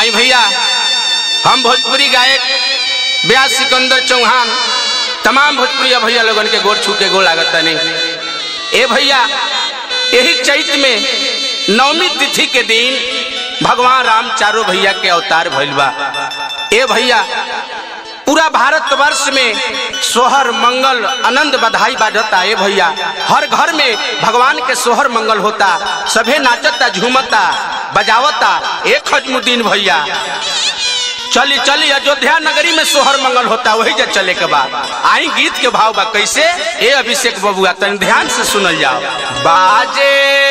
आई भैया हम भोजपुरी गायक ब्यास सिकंदर चौहान तमाम भोजपुरी भैया लोगन के गोर छू के गो लागत नहीं ए भैया यही चैत में नवमी तिथि के दिन भगवान राम चारों भैया के अवतार भइल बा ए भैया पूरा भारतवर्ष में सोहर मंगल आनंद बधाई बाजता ए भैया हर घर में भगवान के सोहर मंगल होता सभे नाचता झूमता बजावता एक खजमुद्दीन भैया चली चली अयोध्या नगरी में सोहर मंगल होता वही जे चले के बाद आई गीत के भाव बा कैसे ए अभिषेक बबुआ तन ध्यान से सुनल जाओ बाजे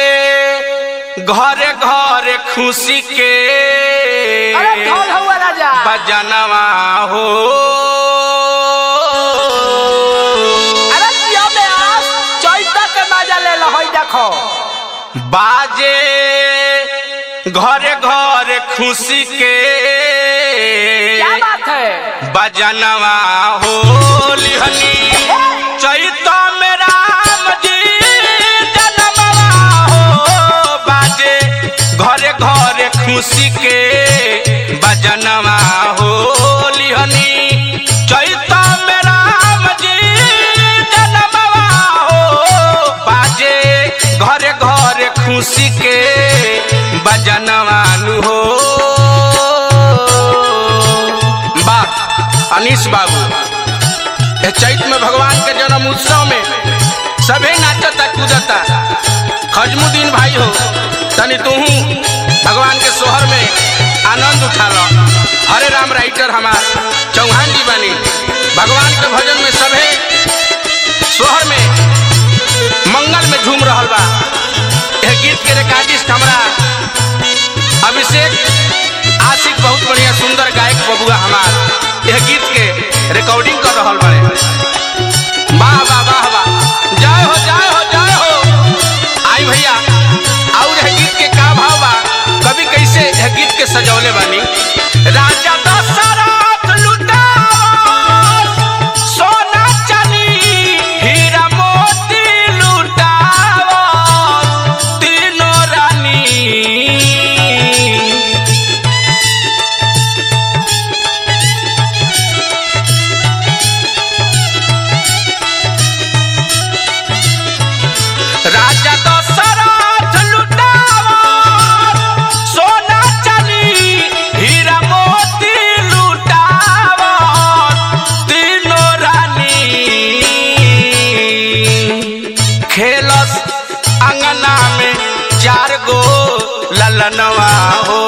घरे घरे खुशी के अरे ढोल हुआ राजा बजनवा हो अरे जियो में आस चैता के मजा ले लो होई देखो बाजे घरे घरे खुशी के क्या बात है बजनवा हो लिहनी चैत में राम जी जनमवा हो बाजे घरे घरे खुशी के बजनवा हो लिहनी चैत में राम जी जनमवा हो बाजे घरे घरे खुशी के बजनवानु हो वाह अनीस बाबू ए चैत में भगवान के जन्म उत्सव में सभे नाचता कूदता खजमुद्दीन भाई हो तनी तू भगवान के सोहर में आनंद उठा लो हरे राम राइटर हमार चौहान जी बनी भगवान के भजन में सभे सोहर में मंगल में झूम रहल बा यह गीत के रिकॉर्डिस्ट हमरा अभिषेक आशिक बहुत बढ़िया सुंदर गायक बबुआ हमार यह गीत के रिकॉर्डिंग कर रहल बड़े वाह वाह वाह वाह जय हो जय हो जय हो आई भैया और यह गीत के का भाव बा कभी कैसे यह गीत के सजौले बानी राजा दशरथ लुटाओ सोना चांदी हीरा मोती लुटाओ तीनों रानी राजा दशरथ लुटावा सोना चांदी हीरा मोती लुटावा तीनों रानी खेलस अंगना में चार गो ललनवा हो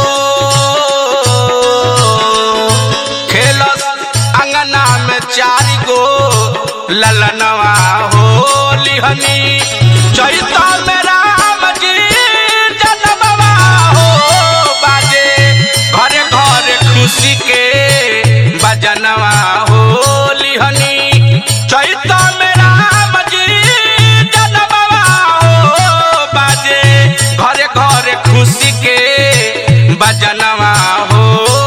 खेलस अंगना में चार गो ललनवा हो लिहनी चैत में राम जी जनमवा हो बाजे घरे घरे खुशी के बजनवा हो लिहनी चैत में राम जी जनमवा हो बाजे घरे घरे खुशी के बजनवा हो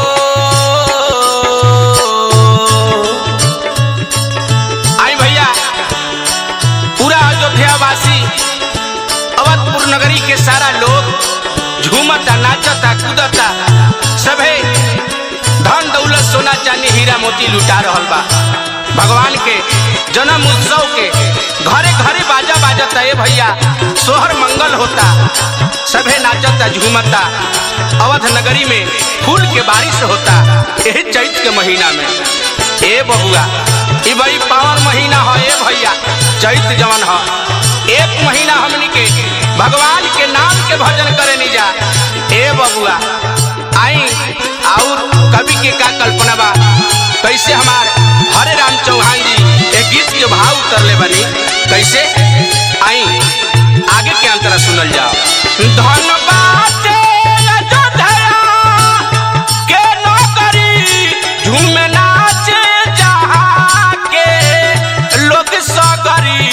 आई भैया पूरा अयोध्या वासी अवधपुर नगरी के सारा लोग झूमता नाचता कूदता सभे धन दौलत सोना चांदी हीरा मोती लुटा रहल बा भगवान के जन्म उत्सव के घरे घरे बाजा बाजता ए भैया सोहर मंगल होता सभे नाचता झूमता अवध नगरी में फूल के बारिश होता यही चैत के महीना में ए बबुआ ई बड़ी पावन महीना है ए भैया चैत जवन है एक महीना हमनी के भगवान के नाम के भजन करे नहीं जा ए बबुआ आई और कवि के का कल्पना बा कैसे हमार हरे राम चौहान जी एक गीत के भाव उतरले बनी कैसे आई आगे के अंतरा सुनल जाओ धन बाटे अयोध्या के नौकरी झूम नाचे जहाँ के लोग सगरी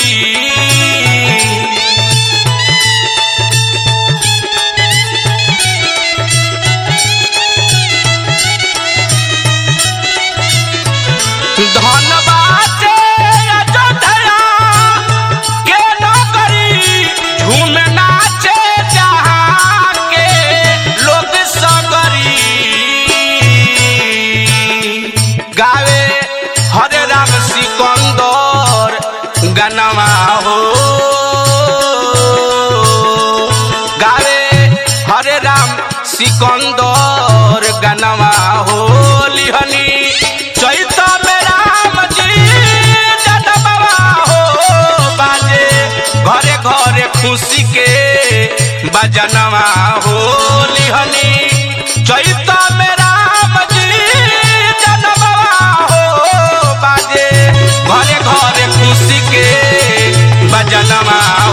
धन बाटे अयोध्या के नौकरी झूम नाचे जहाँ सिकंदर गनवा हो लिहनी चैत में राम जी जनमवा हो बाजे घरे घरे खुशी के बजनवा हो लिहनी चैत में राम जी जनमवा हो बाजे घरे घरे खुशी के बजनवा